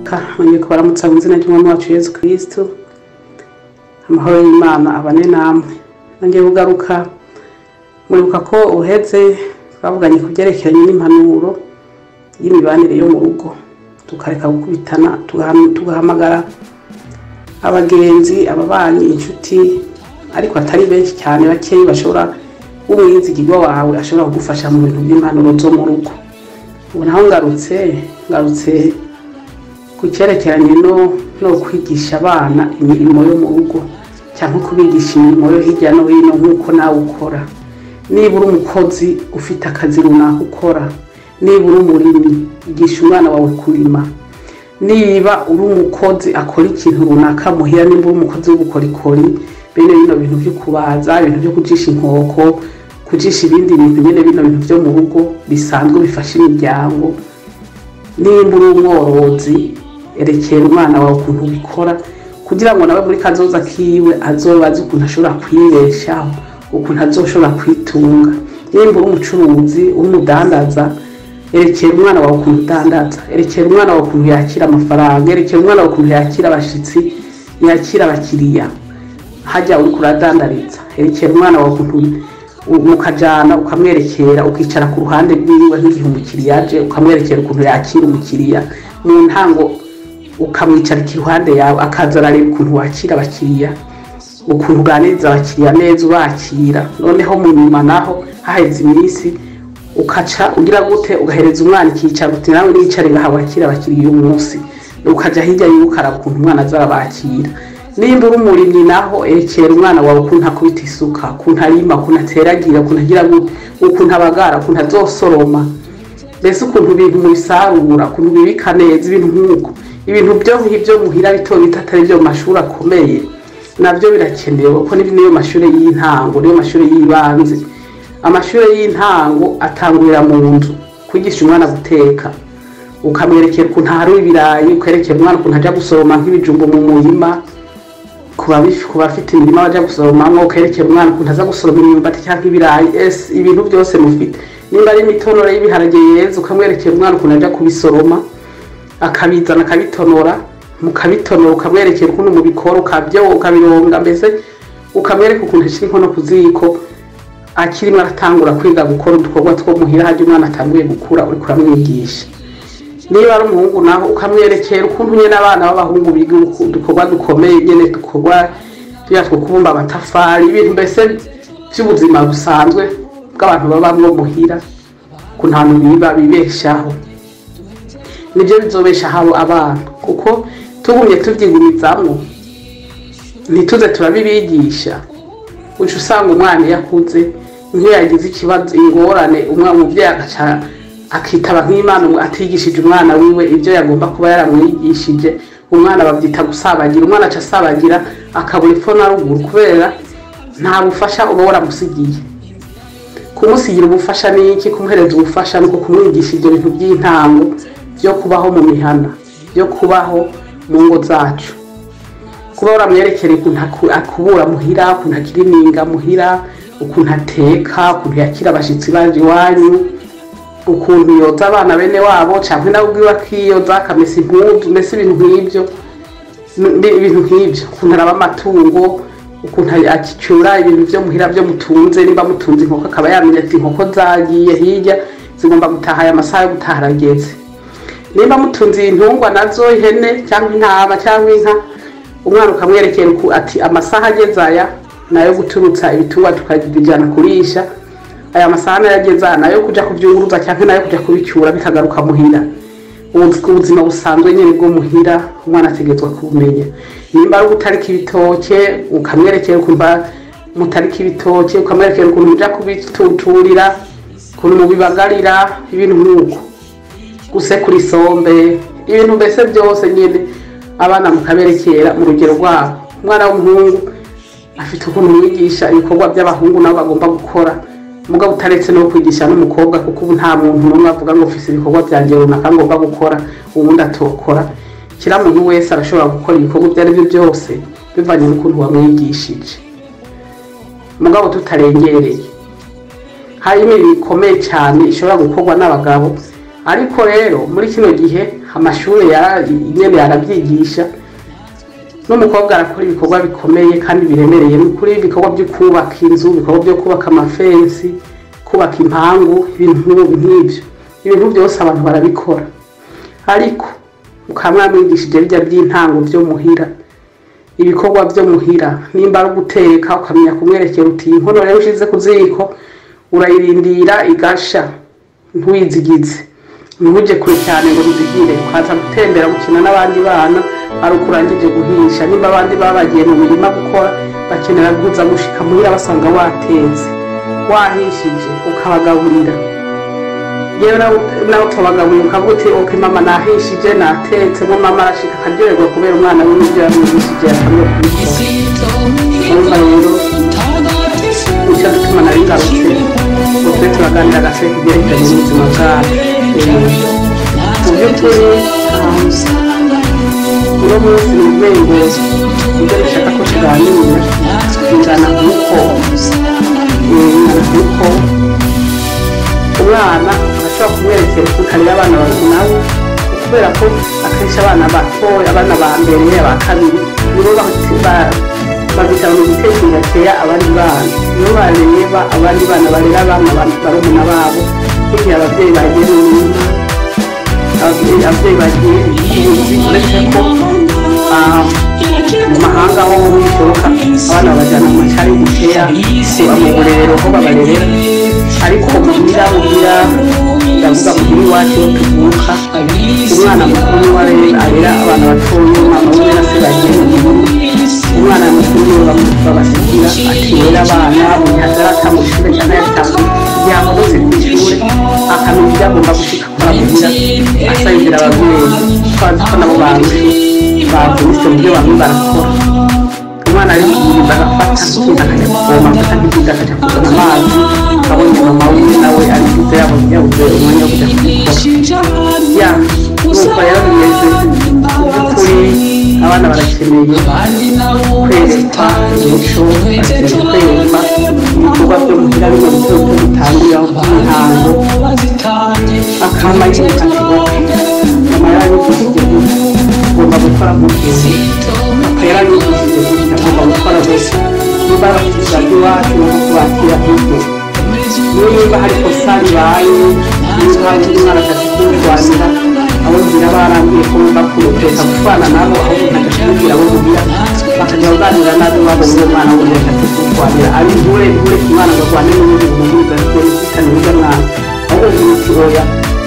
reka nkongeye kubaramutsa mu izina ry'umwami wacu yesu kirisitu amahoro y'imana abane namwe nongeye kugaruka mwibuka ko uhetse twavuganye ku byerekeranye n'impanuro y'imibanire yo mu rugo tukareka gukubitana tugahamagara abagenzi ababanyi inshuti ariko atari benshi cyane bakeya bashobora w'umwizigirwa wawe ashobora kugufasha mu bintu by'impanuro zo mu rugo ubu naho ngarutse ngarutse ku cyerekeranye no kwigisha abana imirimo yo mu rugo cyangwa kubigisha imirimo yo hirya no hino nk'uko nawe ukora niba uri umukozi ufite akazi runaka ukora niba uri umurimyi igisha umwana wawe kurima niba uri umukozi akora ikintu runaka muhira niba uri umukozi w'ubukorikori bene bino bintu byo kubaza ibintu byo kujisha inkoko kujisha ibindi bintu nyine bino bintu byo mu rugo bisanzwe bifasha imiryango nimba uri umworozi erekera umwana wawe ukuntu ubikora kugira ngo nawe muri kazoza kiwe azoba azi ukuntu ashobora kwibeshaho ukuntu azoshobora kwitunga nimba uri umucuruzi umudandaza erekera umwana wawe ukuntu udandaza erekera umwana wawe ukuntu yakira amafaranga erekera umwana wawe ukuntu yakira abashyitsi yakira abakiriya hajya uri kuradandariza herekera umwana wawe ukajyana ukamwerekera ukicara ku ruhande rw'iwe nk'igihe umukiriya aje ukamwerekera ukuntu yakira umukiriya mu ntango ukamwicarika iruhande yawe akaza arareba ukuntu wakira abakiriya ukuntu uganiriza abakiriya neza ubakira noneho mu nyuma naho haheze iminsi ukaca ugira gute ugahereza umwana ikicara uti nawe wicare ngaha wakira abakiriya uyu munsi ukajya hirya y'ukaraba ukuntu umwana azabakira nimba uri umurimyi naho erekera umwana wawe ukuntu akubita isuka ukuntu arima ukuntu ateragira ukuntu agira ukuntu abagara ukuntu azosoroma mbese ukuntu ibintu mubisarura ukuntu ubibika neza ibintu nk'uko ibintu byo ngibyo muhira bito bito atari byo mu mashuri akomeye nabyo birakenewe kuko niyo mashuri y'intango niyo mashuri y'ibanze amashuri y'intango atangurira mu nzu kwigisha umwana guteka ukamwerekera ukuntu ahari ibirayi ukerekera umwana ukuntu ajya gusoroma nk'ibijumba mu murima ku bafite imirima bajya gusoromamo ukerekera umwana ukuntu aza gusoroma imyumbati cyangwa ibirayi ese ibintu byose mufite nimba ari imitonore y'ibiharage yeza ukamwerekera umwana ukuntu ajya kubisoroma akabizana akabitonora mukabitonora ukamwerekera ukuntu mubikora ukabironga mbese ukamwereka ukuntu ashyira inkono ku ziko akirimo aratangura kwiga gukora udukorwa two muhira hajya umwana atanguye gukura uri kuramwigisha niba ari umuhungu naho ukamwerekera ukuntu nyine abana b'abahungu biga udukorwa dukomeye nyine dukorwa tujya two kubumba amatafari ibintu mbese by'ubuzima busanzwe bw'abantu baba muhira ku ntantu biba bibeshaho nibyo bizobesha habo abana kuko tugumye tubyigumizamo ntituze turabibigisha uje usanga umwana iyo akuze nk'iyo yagize ikibazo ingorane umwana umubyeyi agacara akitaba nk'imana atigishije umwana wiwe ibyo yagomba kuba yaramwigishije umwana babyita gusabagira umwana aca asabagira akabura epfo na ruguru kubera nta bufasha uba waramusigiye kumusigira ubufasha ni iki kumuhereza ubufasha ni uko kumwigisha ibyo bintu by'intango byo kubaho mu mihana byo kubaho mu ngo zacu kuba waramwerekera ukuntu akubura muhira ukuntu akirininga muhira ukuntu ateka ukuntu yakira abashyitsi baje iwanyu ukuntu yoza abana bene wabo cyangwa nawe ubwiwe akiyoza akamesa impundu mbese ibintu nk'ibyo ibintu nk'ibyo ukuntu araba amatungo ukuntu akicyura ibintu byo muhira byo mutunze niba mutunze inkoko akaba yamenya ati inkoko zagiye hirya zigomba gutaha aya masaha yo gutaha arageze niba mutunze intungwa nazo ihene cyangwa intama cyangwa inka umwana ukamwerekera ati amasaha ageze aya ni ayo guturutsa ibitungwa tukabijyana kurisha aya masahani yageza nayo kujya kubyunguruza cyangwa nayo kujya kubicyura bikagaruka muhira ubuzima busanzwe nyine bwo muhira umwana ategetswe kubumenya nimba ari ugutarika ibitoke ukamwerekera ukumva mutarika ibitoke ukamwerekera ukuntu mujya kubituturira ukuntu mubibagarira ibintu nk'uko gusekura isombe ibintu mbese byose nyine abana mukaberekera mu rugero rwabo umwana w'umuhungu afite ukuntu mwigisha ibikorwa by'abahungu nabo bagomba gukora mugabo utaretse no kwigisha n'umukobwa kuko ubu nta muntu n'umwe avuga ngo ufite ibikorwa byanjye runaka ngomba gukora ubundi atokora kiriya muntu wese arashobora gukora ibikorwa ibyo ari byo byose bivanye n'ukuntu wamwigishije mugabo tutarengereye harimo imirimo ikomeye cyane ishobora gukorwa n'abagabo ariko rero muri kino gihe amashuri nyine arabyigisha n'umukobwa arakora ibikorwa bikomeye kandi biremereye ni ukuri ibikorwa byo kubaka inzu ibikorwa byo kubaka amafensi kubaka impangu ibintu nk'ibyo ibintu byose abantu barabikora ariko ukaba mwamwigishije bijya by'intango byo muhira ibikorwa byo muhira nimba ari uguteka ukamenya kumwerekera uti iyi nkono rero ushyize ku ziko urayirindira igasha ntuyizigize ntujye kure cyane ngo ntizigire ukaza gutembera gukina n'abandi bana ari uko urangije guhisha nimba abandi babagiye mu mirima gukora bakenera guza gushika muhira basanga watetse wahishije ukabagaburira yewe nawe ukabagaburira ukavuga uti oke mama nahishije natetse ngo mama arashika akaryoherwa kubera umwana we n'ibyo yamwigishije yakamye kubikora urumva rero nicyo gituma nari ngarutse ubwo turaganira gase kubyerekanye n'ubuzima bwacu mu by'ukuri uno munsi ni urwego ibyo bishaka ko tuganira bingana nk'uko bingana nk'uko umwana ashobora kumwerekera ukareba abana babiri nawe kubera ko akenshi abana batoya abana ba mbere aba kabiri nibo babitanga mu gitekerezo atera abandi bana nibo bareba abandi bana barera abana barumuna babo n'igihe ababyeyi bagiye mu mirima ababyeyi bagiye ubuzi uretse ko mu mahanga ho bishoboka abana babajyana mu cyari gutera mu burerero ho babarerera ariko muhira muhira ndavuga muhira iwacu iyo tuvuka umwana mukuru niwe arera abana batoya umwana umwe na se bagiye mu mirima umwana mukuru niwe babasigira akirera abana unyagara atamushire cyangwa yatambuye kugira ngo bose ku ishuri akamenya ibyo agomba gushika akora muhira asabira ababyeyi twazi ko nabo banzi bavunitse mu byo bamwe barakora umwana ari kugenda agafata ikintu akajya kuvoma agafata nk'ikindi akajya kuzana amazi abonye mama wiwe nawe ari bwiza yabonye yabuze umwanya wo kujya kubikora ya nuko rero bimeze by'ukuri abana barakeneye kwerekwa umuco barakeneye kwerekwa ibikorwa byo muhira bino bito bito bitangira nk'intango akamba nyine ati oke mama yarabigishije gutya ugomba gukora mugihe rero arabigishije gutya ugomba gukora gusa niba abakiriya b'iwacu no kubakira nk'ibyo niba hari kosa ribaye niba hari umwana atatu kurwanya abo ngira barambiye ko bumva kuruteka gutwana nabo aho bakajya kubwira abo mugira bakajya baganira nabo babonye uwo mwana w'umuntu atatu kurwanira ari bure bure ku mwana barwane n'ubundi bumubuza ariko bifitanye n'ibyo mwana ahubwo ugira uti oya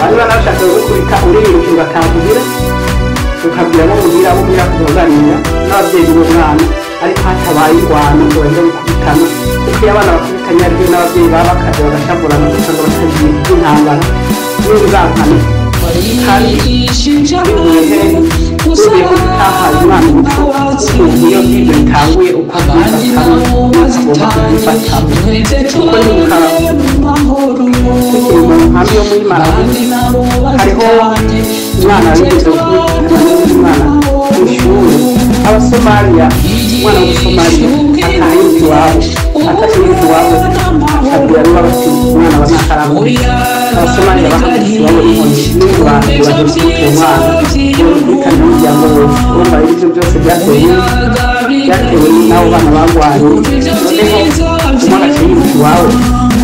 abantu baba bashaka gukurika uririmbye bakavugira ukabwira abo mugira abo mugira kubaganira n'ababyeyi b'umwana ariko hatabaye irwano ngo bajya gukubitana kuko iyo abana bakubitanye ari byo n'ababyeyi baba bakaje bagashavurana kugira ngo batagira intambara n'inzangano kandi bivuye ugiye gutaha umwana umuco iyo ibyo bitanguye ukabyifatamo ukagomba kubyifatamo kuko ni mukara tukiri mu nkambi yo muri marabu hariho umwana wigeze kubikana n'undi mwana ku ishuri abasomaliya umwana w'umusomaliya ataha iwabo atashye iwabo akabwira niba bafite umwana wa nakaramuri abasomaliya bahagaze iwabo n'inkoni n'ingurane bagiye gukubita umwana bari kuri kaminuza ya ngowe urumva rero ibyo byose byatewe byatewe n'abo bana barwaye noneho umwana akiri iwabo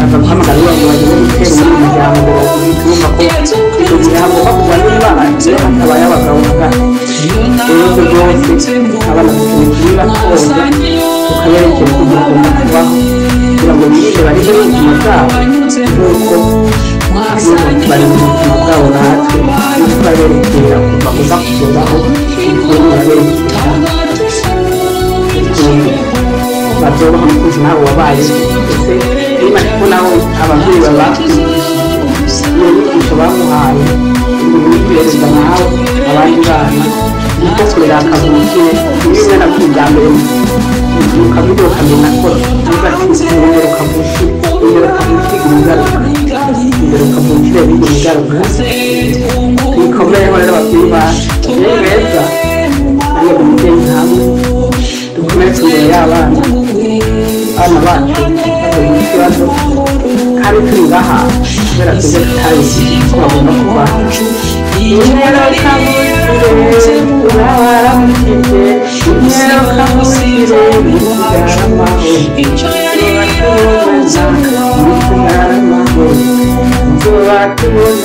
akaza guhamagara iwabo ngo bagende gutera muri umuryango urumva ko icyo gihe hagomba kuba n'umwana akaba yabagabo hagati ibibazo byose abana bakibwira koza ukaberekera ko bagomba kubaho kugira ngo birinde barinde ubuzima bwabo nk'uko barinde ubuzima bwabo natwe natwe baberekera kuva kuza kugezaho ibyo baberekera ukuntu babyoroha mu kuzi nabo wabaye ndetse niba ariko nawe ababyeyi baba iyo nyigisho bamuhaye ibintu biperezida nawe abandi bana niko kurera kavukire bimwe na byo bya mbere ukavuga ukamenya ko uzatsinda imbere ukavukire imbere ukavukire ingaruka imbere ukavukire bindi ingaruka bikomeyeho rero ababyeyi bacu ni beza ariyo mubyeyi nkawe dukomeretse imbere y'abana abana bacu bahuye n'ikibazo kandi turi ngaha kubera twebwe tutabizi ko bagomba kuba inyeroka musire urabara mufite inyeroka musire mubyara amahoro mubyara amahoro mubyara amahoro